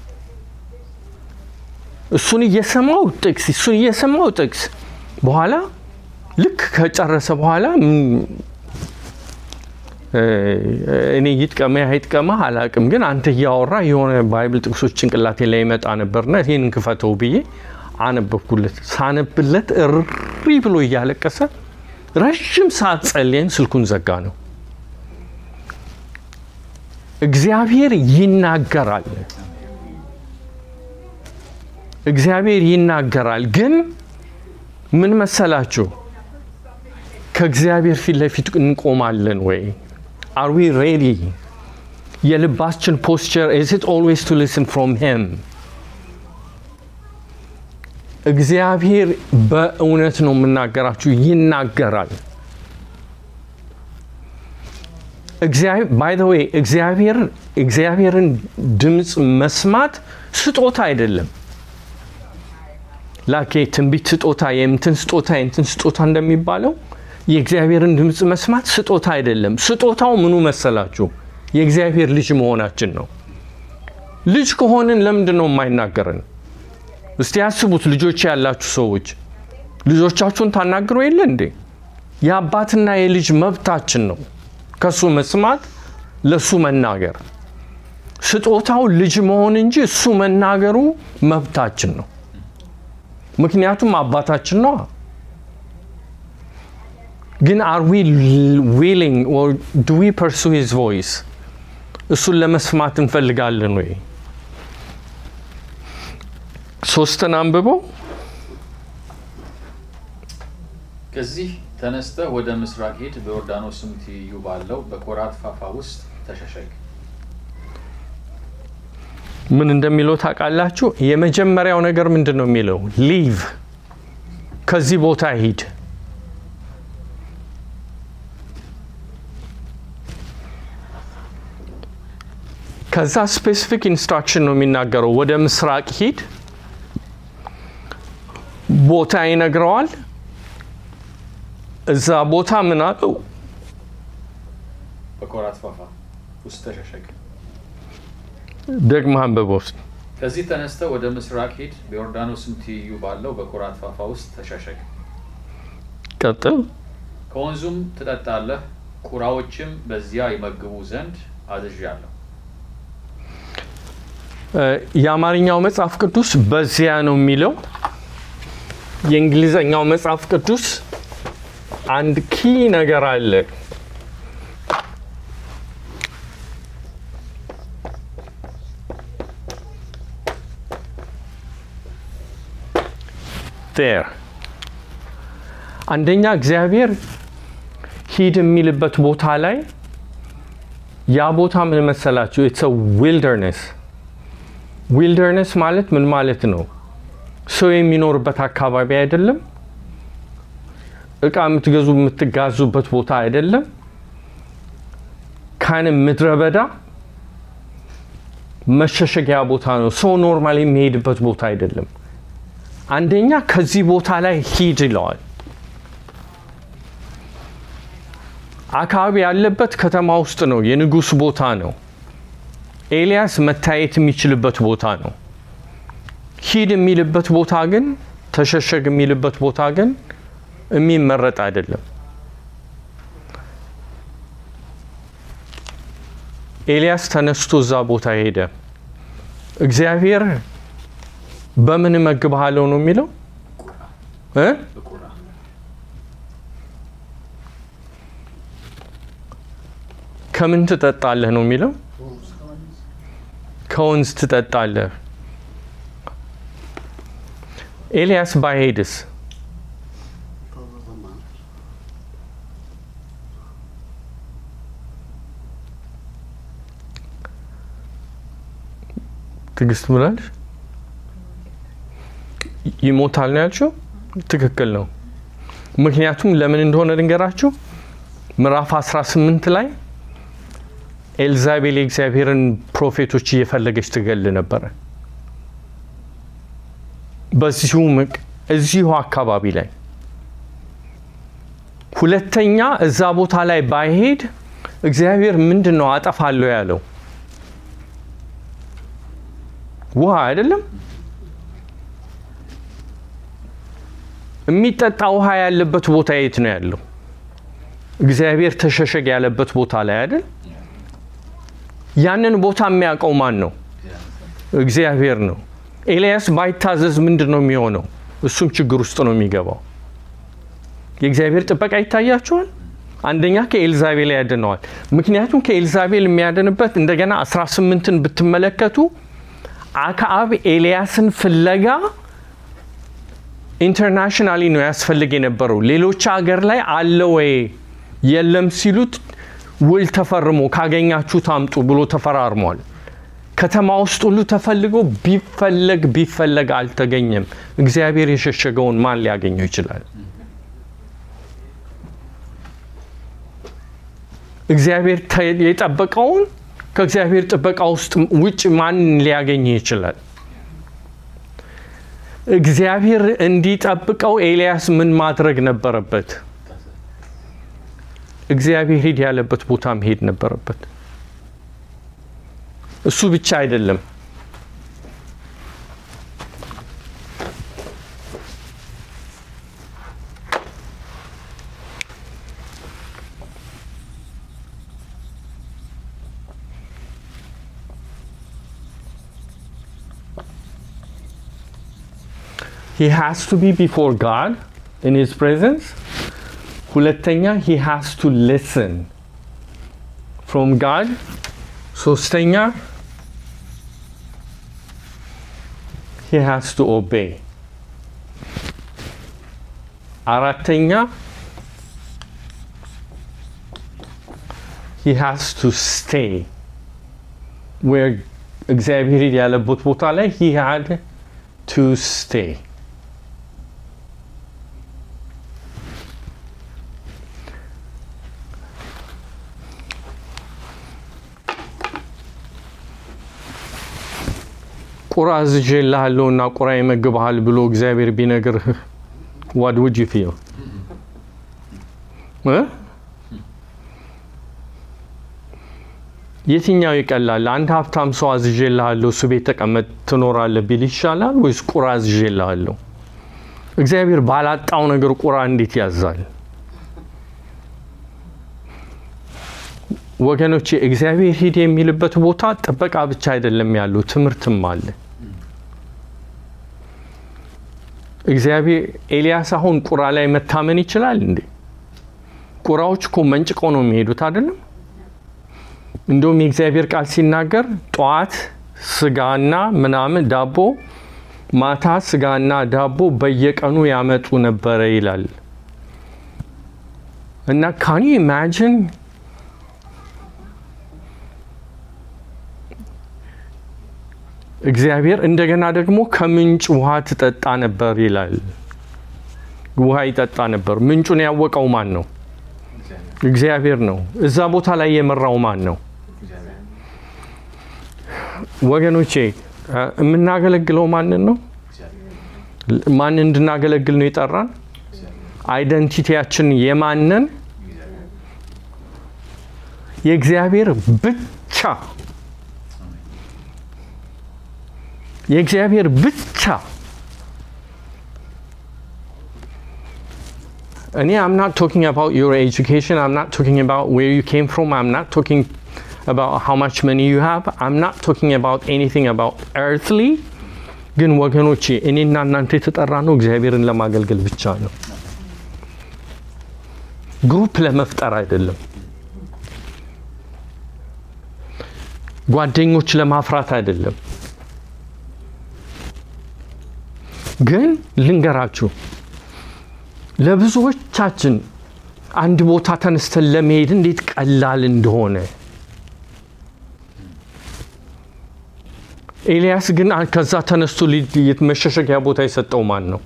እሱን እየሰማው ጥቅስ እሱን እየሰማው ጥቅስ በኋላ ልክ ከጨረሰ በኋላ ም- እ፣ እኔ ይጥቀመ አይጥቀመ አላቅም፣ ግን አንተ እያወራ የሆነ ባይብል ጥቅሶች ጭንቅላቴ ላይ ይመጣ ነበርና ይህን ክፈተው ብዬ አነበብኩለት። ሳነብለት እሪ ብሎ እያለቀሰ ረዥም ሰዓት ጸልየን ስልኩን ዘጋ ነው። እግዚአብሔር ይናገራል። እግዚአብሔር ይናገራል። ግን ምን መሰላችሁ? ከእግዚአብሔር ፊት ለፊት እንቆማለን ወይ? አር ዊ ሬዲ? የልባችን ፖስቸር ኢዝ ኢት ኦልዌይስ ቱ ሊስን ፍሮም ሂም? እግዚአብሔር በእውነት ነው የምናገራችሁ፣ ይናገራል። ባይ ዘ ዌይ እግዚአብሔር እግዚአብሔርን ድምፅ መስማት ስጦታ አይደለም። ላኬ ትንቢት ስጦታ የምትን ስጦታ የምትን ስጦታ እንደሚባለው የእግዚአብሔርን ድምፅ መስማት ስጦታ አይደለም። ስጦታው ምኑ መሰላችሁ? የእግዚአብሔር ልጅ መሆናችን ነው። ልጅ ከሆንን ለምንድን ነው የማይናገረን? እስቲ ያስቡት። ልጆች ያላችሁ ሰዎች ልጆቻችሁን ታናግሩ የለ እንዴ? የአባትና የልጅ መብታችን ነው ከሱ መስማት፣ ለሱ መናገር። ስጦታው ልጅ መሆን እንጂ እሱ መናገሩ መብታችን ነው። ምክንያቱም አባታችን ነው። ግን አር ዊ ዊሊንግ ኦር ዱ ዊ ፐርሱ ሂዝ ቮይስ? እሱን ለመስማት እንፈልጋለን ወይ? ሶስትን አንብበው ከዚህ ተነስተህ ወደ ምስራቅ ሂድ፣ በዮርዳኖስም ትይዩ ባለው በኮራት ፋፋ ውስጥ ተሸሸግ። ምን እንደሚለው ታውቃላችሁ? የመጀመሪያው ነገር ምንድን ነው የሚለው? ሊቭ ከዚህ ቦታ ሂድ። ከዛ ስፔሲፊክ ኢንስትራክሽን ነው የሚናገረው። ወደ ምስራቅ ሂድ፣ ቦታ ይነግረዋል። እዛ ቦታ ምን አለው? በኮራት ፋፋ ውስጥ ተሸሸግ። ደግመህ አንብበው እስኪ። ከዚህ ተነስተህ ወደ ምስራቅ ሂድ፣ በዮርዳኖስም ትይዩ ባለው በኮራት ፋፋ ውስጥ ተሸሸግ። ቀጥል። ከወንዙም ትጠጣለህ፣ ቁራዎችም በዚያ ይመግቡ ዘንድ አዝዣለሁ። እ፣ የአማርኛው መጽሐፍ ቅዱስ በዚያ ነው የሚለው። የእንግሊዘኛው መጽሐፍ ቅዱስ አንድ ኪ ነገር አለ። ር አንደኛ እግዚአብሔር ሂድ የሚልበት ቦታ ላይ ያ ቦታ ምን መሰላችሁ? ኢትስ ዊልደርነስ ዊልደርነስ ማለት ምን ማለት ነው? ሰው የሚኖርበት አካባቢ አይደለም። እቃ የምትገዙ የምትጋዙበት ቦታ አይደለም። ካን ምድረ በዳ መሸሸጊያ ቦታ ነው። ሰው ኖርማል የሚሄድበት ቦታ አይደለም። አንደኛ ከዚህ ቦታ ላይ ሂድ ይለዋል። አካባቢ ያለበት ከተማ ውስጥ ነው። የንጉሥ ቦታ ነው። ኤልያስ መታየት የሚችልበት ቦታ ነው። ሂድ የሚልበት ቦታ ግን ተሸሸግ የሚልበት ቦታ ግን የሚመረጥ አይደለም። ኤልያስ ተነስቶ እዛ ቦታ ሄደ። እግዚአብሔር በምን እመግብሃለሁ ነው የሚለው እ በቁራ ከምን ትጠጣለህ ነው የሚለው ከወንዝ ትጠጣለህ። ኤልያስ ባይሄድስ ትዕግስት ብላለች ይሞታል ነው ያልሽው? ትክክል ነው። ምክንያቱም ለምን እንደሆነ ልንገራችሁ። ምዕራፍ 18 ላይ ኤልዛቤል የእግዚአብሔርን ፕሮፌቶች እየፈለገች ትገል ነበረ። በዚሁ ምቅ እዚሁ አካባቢ ላይ። ሁለተኛ እዛ ቦታ ላይ ባይሄድ እግዚአብሔር ምንድን ነው አጠፋለሁ ያለው? ውሃ አይደለም። የሚጠጣ ውሃ ያለበት ቦታ የት ነው ያለው? እግዚአብሔር ተሸሸግ ያለበት ቦታ ላይ አይደል? ያንን ቦታ የሚያውቀው ማን ነው? እግዚአብሔር ነው። ኤልያስ ባይታዘዝ ምንድን ነው የሚሆነው? እሱም ችግር ውስጥ ነው የሚገባው። የእግዚአብሔር ጥበቃ ይታያቸዋል። አንደኛ ከኤልዛቤል ያድነዋል። ምክንያቱም ከኤልዛቤል የሚያድንበት እንደገና 18ን ብትመለከቱ አክዓብ ኤልያስን ፍለጋ ኢንተርናሽናሊ ነው ያስፈልግ የነበረው። ሌሎች ሀገር ላይ አለ ወይ የለም ሲሉት ውል ተፈርሞ ካገኛችሁ ታምጡ ብሎ ተፈራርሟል። ከተማ ውስጥ ሁሉ ተፈልጎ ቢፈለግ ቢፈለግ አልተገኘም። እግዚአብሔር የሸሸገውን ማን ሊያገኘው ይችላል? እግዚአብሔር ተ- የጠበቀውን ከእግዚአብሔር ጥበቃ ውስጥ ውጭ ማን ሊያገኝ ይችላል? እግዚአብሔር እንዲጠብቀው ኤልያስ ምን ማድረግ ነበረበት? እግዚአብሔር ሂድ ያለበት ቦታ መሄድ ነበረበት። እሱ ብቻ አይደለም። he has to be before God in his presence ሁለተኛ he has to listen from God ሶስተኛ he has to obey አራተኛ he has to stay where እግዚአብሔር ያለበት ቦታ ላይ he had to stay ቁራ አዝዤልሃለሁ እና ቁራ ይመግብሃል ብሎ እግዚአብሔር ቢነግርህ ዋት ውድ ዩ ፊል የትኛው ይቀላል? አንድ ሀብታም ሰው አዝዤልሃለሁ እሱ ቤት ተቀመጥ ትኖራለህ ቢል ይሻላል ወይስ ቁራ አዝዤልሃለሁ? እግዚአብሔር ባላጣው ነገር ቁራ እንዴት ያዛል? ወገኖቼ እግዚአብሔር ሂድ የሚልበት ቦታ ጥበቃ ብቻ አይደለም ያለው ትምህርትም አለ። እግዚአብሔር ኤልያስ አሁን ቁራ ላይ መታመን ይችላል እንዴ? ቁራዎች እኮ መንጭቀው ነው የሚሄዱት አይደለም? እንደውም የእግዚአብሔር ቃል ሲናገር ጠዋት ስጋና ምናምን ዳቦ፣ ማታ ስጋና ዳቦ በየቀኑ ያመጡ ነበረ ይላል እና ካን ዩ ኢማጂን እግዚአብሔር እንደገና ደግሞ ከምንጭ ውሃ ትጠጣ ነበር ይላል። ውሃ ይጠጣ ነበር። ምንጩን ያወቀው ማን ነው? እግዚአብሔር ነው። እዛ ቦታ ላይ የመራው ማን ነው? ወገኖቼ እ የምናገለግለው ማንን ነው? ማን እንድናገለግል ነው የጠራን? አይደንቲቲያችን የማንን? የእግዚአብሔር ብቻ የእግዚአብሔር ብቻ እኔ አም ናት ቶኪንግ አባውት ዩር ኤጁኬሽን አም ናት ቶኪንግ አባውት ዌር ዩ ኬም ፍሮም አም ናት ቶኪንግ አባውት ሃው ማች መኒ ዩ ሃቭ አም ናት ቶኪንግ አባውት ኤኒቲንግ አባውት ኤርትሊ ግን ወገኖቼ እኔና እናንተ የተጠራ ነው እግዚአብሔርን ለማገልገል ብቻ ነው ግሩፕ ለመፍጠር አይደለም ጓደኞች ለማፍራት አይደለም ግን ልንገራችሁ ለብዙዎቻችን አንድ ቦታ ተነስተን ለመሄድ እንዴት ቀላል እንደሆነ ኤልያስ ግን ከዛ ተነስቶ ሊ- መሸሸጊያ ቦታ የሰጠው ማን ነው?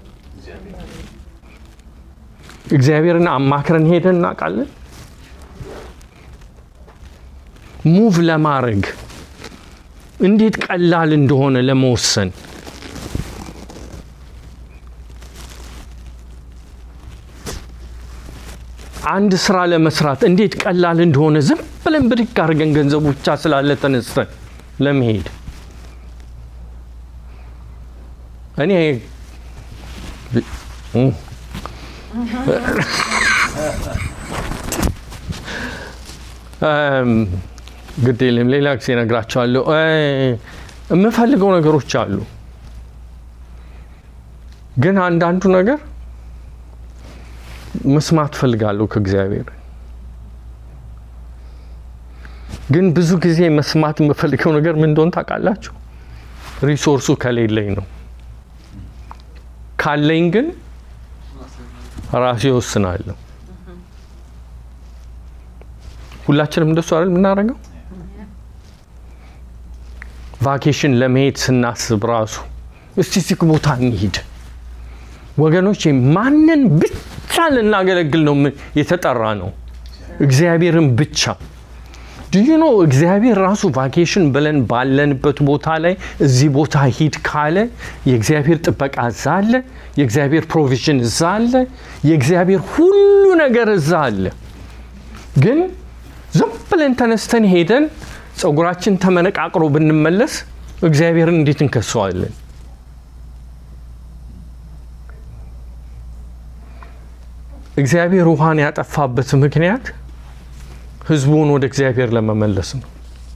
እግዚአብሔርን አማክረን ሄደን እናውቃለን። ሙቭ ለማድረግ እንዴት ቀላል እንደሆነ ለመወሰን አንድ ስራ ለመስራት እንዴት ቀላል እንደሆነ ዝም ብለን ብድግ አድርገን ገንዘቡ ብቻ ስላለ ተነስተን ለመሄድ እኔ እም፣ እም፣ ግድ የለም ሌላ ጊዜ እነግራቸዋለሁ። እ፣ የምፈልገው ነገሮች አሉ፣ ግን አንዳንዱ ነገር መስማት ፈልጋለሁ ከእግዚአብሔር። ግን ብዙ ጊዜ መስማት የምፈልገው ነገር ምን እንደሆነ ታውቃላችሁ? ሪሶርሱ ከሌለኝ ነው። ካለኝ ግን ራሴ ወስናለሁ። ሁላችንም እንደሱ አይደል የምናደርገው? ቫኬሽን ለመሄድ ስናስብ ራሱ እስቲ እዚህ ቦታ እንሂድ ወገኖች፣ ማንን ብቻ ልናገለግል ነው ምን- የተጠራ ነው? እግዚአብሔርን ብቻ ድዩ ነው። እግዚአብሔር ራሱ ቫኬሽን ብለን ባለንበት ቦታ ላይ እዚህ ቦታ ሂድ ካለ የእግዚአብሔር ጥበቃ እዛ አለ። የእግዚአብሔር ፕሮቪዥን እዛ አለ። የእግዚአብሔር ሁሉ ነገር እዛ አለ። ግን ዝም ብለን ተነስተን ሄደን ፀጉራችን ተመነቃቅሮ ብንመለስ እግዚአብሔርን እንዴት እንከሰዋለን? እግዚአብሔር ውሃን ያጠፋበት ምክንያት ህዝቡን ወደ እግዚአብሔር ለመመለስ ነው።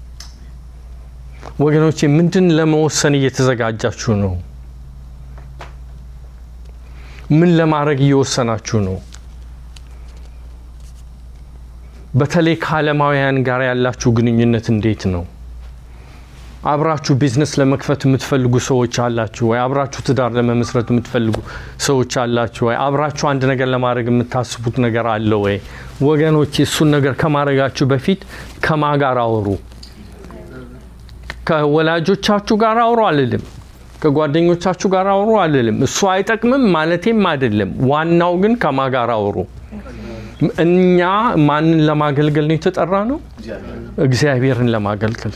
ወገኖቼ ምንድን ለመወሰን እየተዘጋጃችሁ ነው? ምን ለማድረግ እየወሰናችሁ ነው? በተለይ ከዓለማውያን ጋር ያላችሁ ግንኙነት እንዴት ነው? አብራችሁ ቢዝነስ ለመክፈት የምትፈልጉ ሰዎች አላችሁ ወይ? አብራችሁ ትዳር ለመመስረት የምትፈልጉ ሰዎች አላችሁ ወይ? አብራችሁ አንድ ነገር ለማድረግ የምታስቡት ነገር አለ ወይ? ወገኖች እሱን ነገር ከማድረጋችሁ በፊት ከማ ጋር አውሩ። ከወላጆቻችሁ ጋር አውሩ አልልም። ከጓደኞቻችሁ ጋር አውሩ አልልም። እሱ አይጠቅምም ማለቴም አይደለም። ዋናው ግን ከማ ጋር አውሩ። እኛ ማንን ለማገልገል ነው የተጠራ ነው? እግዚአብሔርን ለማገልገል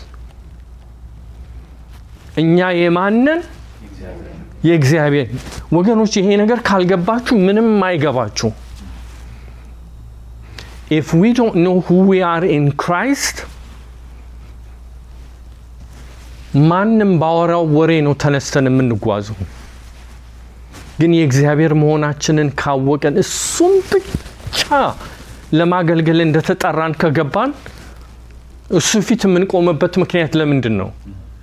እኛ የማንን የእግዚአብሔር ወገኖች፣ ይሄ ነገር ካልገባችሁ ምንም አይገባችሁ። ኢፍ ዊ ዶንት ኖ ሁ ዊ አር ኢን ክራይስት ማንም ባወራው ወሬ ነው ተነስተን የምንጓዘው። ግን የእግዚአብሔር መሆናችንን ካወቀን እሱም ብቻ ለማገልገል እንደተጠራን ከገባን እሱ ፊት የምንቆምበት ምክንያት ለምንድን ነው?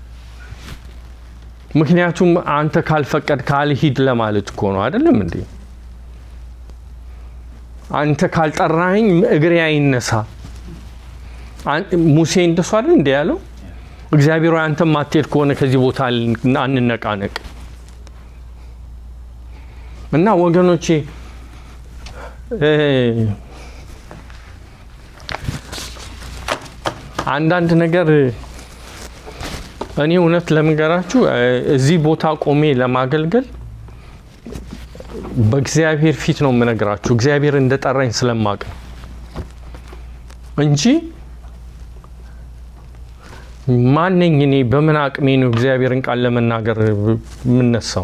ምክንያቱም አንተ ካልፈቀድ ካልሂድ ለማለት እኮ ነው። አይደለም እንዴ? አንተ ካልጠራኸኝ እግሬ አይነሳ። ሙሴ እንደሱ አይደል እንደ ያለው እግዚአብሔር ሆይ አንተ ማትሄድ ከሆነ ከዚህ ቦታ አንነቃነቅ። እና ወገኖቼ አንዳንድ ነገር እኔ እውነት ለምንገራችሁ እዚህ ቦታ ቆሜ ለማገልገል በእግዚአብሔር ፊት ነው የምነግራችሁ። እግዚአብሔር እንደጠራኝ ስለማቅ ነው እንጂ ማነኝ እኔ? በምን አቅሜ ነው እግዚአብሔርን ቃል ለመናገር የምነሳው?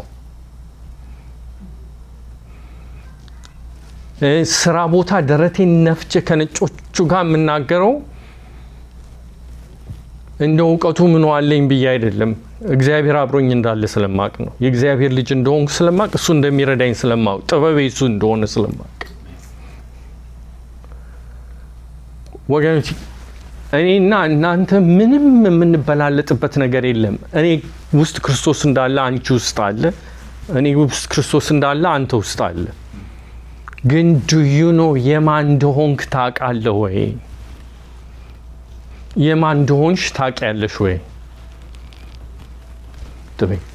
ስራ ቦታ ደረቴን ነፍቼ ከነጮቹ ጋር የምናገረው እንደ እውቀቱ ምን ዋለኝ ብዬ አይደለም። እግዚአብሔር አብሮኝ እንዳለ ስለማቅ ነው። የእግዚአብሔር ልጅ እንደሆንኩ ስለማቅ፣ እሱ እንደሚረዳኝ ስለማቅ፣ ጥበቤ እሱ እንደሆነ ስለማቅ ወገኖች እኔና እናንተ ምንም የምንበላለጥበት ነገር የለም። እኔ ውስጥ ክርስቶስ እንዳለ አንቺ ውስጥ አለ። እኔ ውስጥ ክርስቶስ እንዳለ አንተ ውስጥ አለ። ግን ዱዩ ነው የማን እንደሆንክ ታውቃለህ ወይ? የማን እንደሆንሽ ታውቂያለሽ ወይ? ትበይ